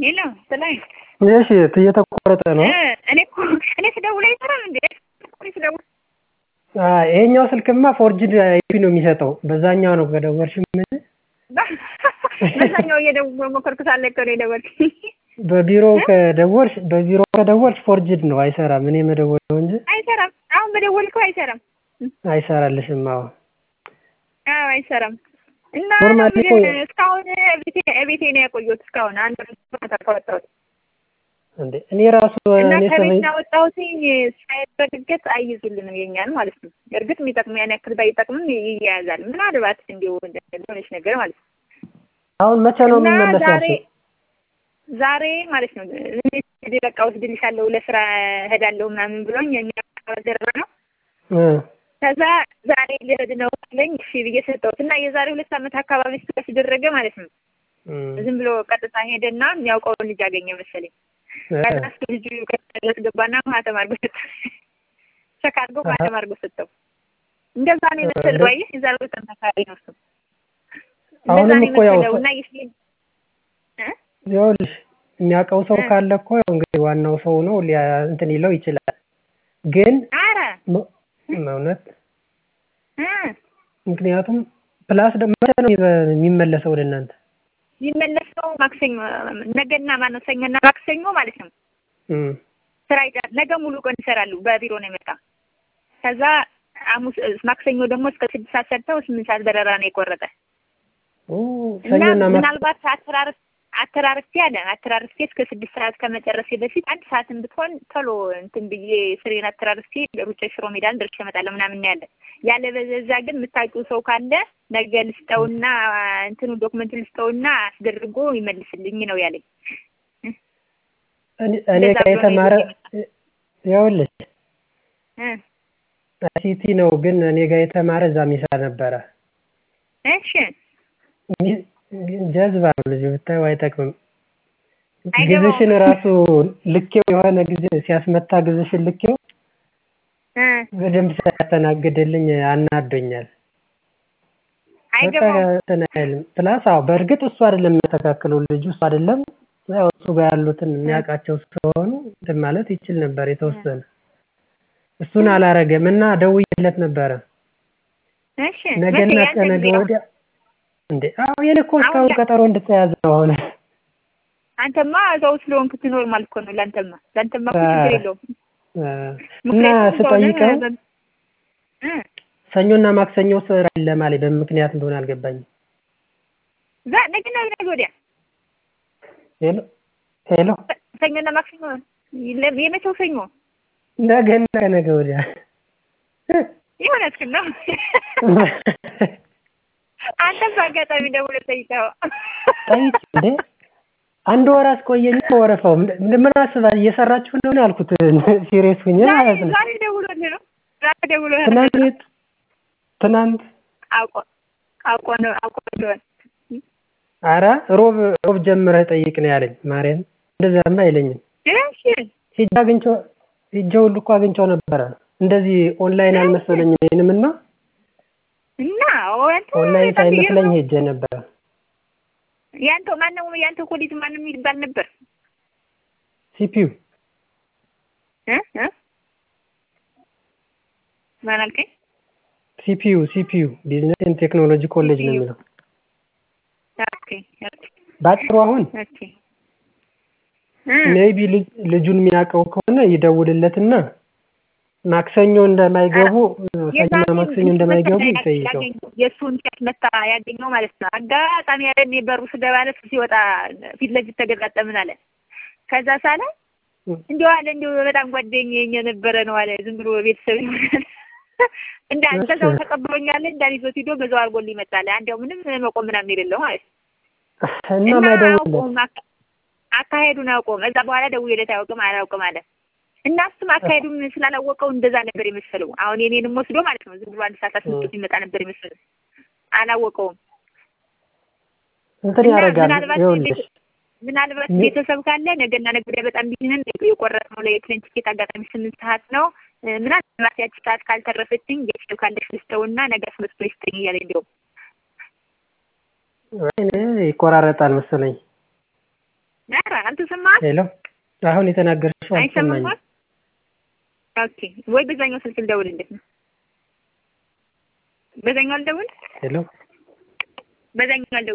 ሄሎ ጥላይ እሺ እየተቆረጠ ነው። እኔ እኮ እኔ ስደውል አይሰራም እንዴ? እኔ ስደውል ይሄኛው ስልክማ ፎርጅድ አይፒ ነው የሚሰጠው። በዛኛው ነው ከደወልሽ ምን በዛኛው እየደወልኩ ሞከርኩ ሳለ እኮ ነው የደወልኩኝ። በቢሮ ከደወልሽ በቢሮ ከደወልሽ ፎርጅድ ነው አይሰራም። እኔ መደወል ነው እንጂ አይሰራም። አሁን በደወልከው አይሰራም። አይሰራልሽም። አዎ አዎ አይሰራም። እና ኖርማሊ እኮ እስካሁን ቤቴ ቤቴ ነው ያቆየሁት እስካሁን አንድ ማታ ከወጣሁት እንዴ እኔ ራሱ እና እኔ ከቤት ሰበኝ ያወጣሁትኝ ሳይበድገት አይይዙልንም የኛን ማለት ነው። እርግጥ የሚጠቅም ያን ያክል ባይጠቅምም ይያያዛል። ምናልባት እንዲሁ ሆነች ነገር ማለት ነው። አሁን መቼ ነው እና የሚመለስ ዛሬ ያልሽው? ዛሬ ማለት ነው እኔ በቃ ወስድልሻለሁ ለስራ እሄዳለሁ ምናምን ብሎኝ የሚያደረገ ነው። እ ከዛ ዛሬ ልሄድ ነው አለኝ። እሺ ብዬ ሰጠሁት እና የዛሬ ሁለት ዓመት አካባቢ ስለተደረገ ማለት ነው እ ዝም ብሎ ቀጥታ ሄደና የሚያውቀውን ልጅ አገኘ መሰለኝ። ከዛ እሱ ልጁ ከተለት ገባና ማህተም አድርጎ ሰጠው። ቸክ አድርጎ ማህተም አድርጎ ሰጠው። እንደዛ ነው የመሰለው። አየህ የዛሬ ሁለት ዓመት አካባቢ ነው እሱ እንደዛ አሁንም ነው እኮ ያው የመሰለው እና ይህ ይኸውልሽ የሚያውቀው ሰው እ ካለ እኮ ያው እንግዲህ ዋናው ሰው ነው ሊያ እንትን ይለው ይችላል። ግን ኧረ ም- እውነት እ ምክንያቱም ፕላስ ደግሞ መቼ ነው የሚበ- የሚመለሰው ወደ እናንተ? የሚመለሰው ማክሰኞ ነገና ማነው ሰኞና ማክሰኞ ማለት ነው። እም ስራ ይጫ- ነገ ሙሉ ቀን ይሰራሉ። በቢሮ ነው የመጣ። ከዛ ሐሙስ ማክሰኞ ደግሞ እስከ ስድስት ሰዓት ሰርተው ስምንት ሰዓት በረራ ነው የቆረጠ ኦ እና ሰኞና ማክሰኞ ምናልባት አተራርፍ አተራርፌ አለ አተራርፌ እስከ ስድስት ሰዓት ከመጨረሴ በፊት አንድ ሰዓትን ብትሆን ቶሎ እንትን ብዬ ስሬን አተራርፌ ሩጬ ሽሮ ሜዳን ደርሼ እመጣለሁ ምናምን ነው ያለ። ያለ በዛ ግን የምታውቂው ሰው ካለ ነገ ልስጠውና እንትኑ ዶክመንት ልስጠውና አስደርጎ ይመልስልኝ ነው ያለኝ። እኔ እኔ እንደዛ ጋር ብሎ ነው የተማረ ይዞት ይኸውልሽ እ ሲቲ ነው ግን እኔ ጋር የተማረ እዛ ሚሰራ ነበረ። እሺ ሚ- ጀዝባ ነው ልጁ ብታየው አይጠቅምም። አይገባውም። ግዝሽን ራሱ ልኬው የሆነ ጊዜ ሲያስመታ ግዝሽን ልኬው እ በደንብ ሳያስተናግድልኝ አናዶኛል። በቃ አይገባውም። እንትን አይልም። ፕላስ አዎ በእርግጥ እሱ አይደለም የሚያስተካክለው ልጁ እሱ አይደለም። ያው እሱ ጋር ያሉትን የሚያውቃቸው ስለሆኑ እንትን ማለት ይችል ነበር የተወሰነ። እሱን አላረገም እና ደውዬለት ነበረ እሺ ነገና መቼ ያንተ ከነገ ጊዜ ነው? ወዲያ እንዴ አዎ የኔ እኮ አሁን እስካሁን ያ- ቀጠሮ እንድትያዝ ነው አሁን አንተማ እዛው ስለሆንክ ኖርማል እኮ ነው። ለአንተማ ለአንተማ እኮ ችግር የለውም። እ እና ምክንያቱም ከሆነ ስጠይቀው እ ሰኞና ማክሰኞ ስራ የለም አለኝ። በምን ምክንያት እንደሆነ አልገባኝም። ዛ ነገና ነገ ወዲያ ሄሎ ሄሎ ሰኞና ማክሰኞ ለ- የመቼው ሰኞ ነገና ከነገ ወዲያ የሆነ እስክል ነው። አንተም በአጋጣሚ ደውለህ ጠይቀው። ጠይቅ እንዴ አንድ ወር አስቆየኝ እኮ ወረፋው። ምን ምን አስባ እየሰራችሁ ነው ነው ያልኩት ሲሪየስ ሁኜ ዛሬ ማለት ነው። ዛሬ ደውሎልህ ነው ዛሬ ደውሎልህ ነው። ትናንት ትናንት አውቆ አውቆ ነው አውቆ እንደሆነ አረ ሮብ ሮብ ጀምረህ ጠይቅ ነው ያለኝ። ማርያም እንደዛማ አይለኝም። እሺ ሂጅ አግኝቼው ሂጅ ሁሉ እኮ አግኝቼው ነበረ። እንደዚህ ኦንላይን አልመሰለኝም ይሄንም እና እና አንተ ኦንላይን በጣም ሳይመስለኝ የሚገርመው ሄጄ ነበረ። ያንተ ማነው ያንተ ኮሌጅ ማንም ይባል ነበር ሲፒዩ እ እ ማን አልከኝ? ሲፒዩ ሲፒዩ ቢዝነስ ኤንድ ቴክኖሎጂ ኮሌጅ ነው የሚለው ኦኬ ኦኬ ባጭሩ አሁን ኦኬ እ ሜይቢ ልጁን የሚያውቀው ከሆነ ይደውልለትና ማክሰኞ እንደማይገቡ ሰኞና ማክሰኞ እንደማይገቡ ይጠይቀው። የእሱን ሴት መታ ያገኘው ማለት ነው። አጋጣሚ ያለ እኔ በሩ ስገባለት ሲወጣ ፊት ለፊት ተገጣጠምን አለ። ከዛ ሳለ እንዲሁ አለ እንዲሁ በጣም ጓደኛዬ የነበረ ነው አለ። ዝም ብሎ ቤተሰብ ይሆናል እንዳ ከዛው ተቀብሎኛል እንዳል ይዞት ሂዶ በዛው አድርጎልኝ ይመጣል። አንዲያው ምንም መቆም ምናምን የሌለው ማለት ነው። እና እና ማይደውልለት አያውቀውም አካ- አካሄዱን አያውቀውም። እዛ በኋላ ደውዬለት አያውቅም አላውቅም አለ እና እሱም አካሄዱን ስላላወቀው እንደዛ ነበር የመሰለው። አሁን የኔንም ወስዶ ማለት ነው ዝም ብሎ አንድ ሰዓት አስመጡት ይመጣ ነበር የመሰለው። አላወቀውም። እንትን እና ያደርጋል። ምናልባት ይኸውልሽ ቤተ- ምናልባት ሚ- ቤተሰብ ካለ ነገና ነገ ወዲያ በጣም ቢዚ ነን። የቆረጥነው ለፕሌን ቲኬት አጋጣሚ ስምንት ሰዓት ነው። እ፣ ምናልባት ያቺ ሰዓት ካልተረፈችኝ ቤተሰብ ካለሽ ልስጠውና ነገ አስመጥቶ ይስጠኝ እያለ እንዲያውም ወይኔ ይቆራረጣል መሰለኝ። ኧረ አንተ ሄሎ አሁን የተናገርሽው አይሰማም? አልሰማኝም። ኦኬ ወይ በዛኛው ስልክ ልደውልልህ ነው። በዛኛው ልደውል ሄሎ በዛኛው ልደውል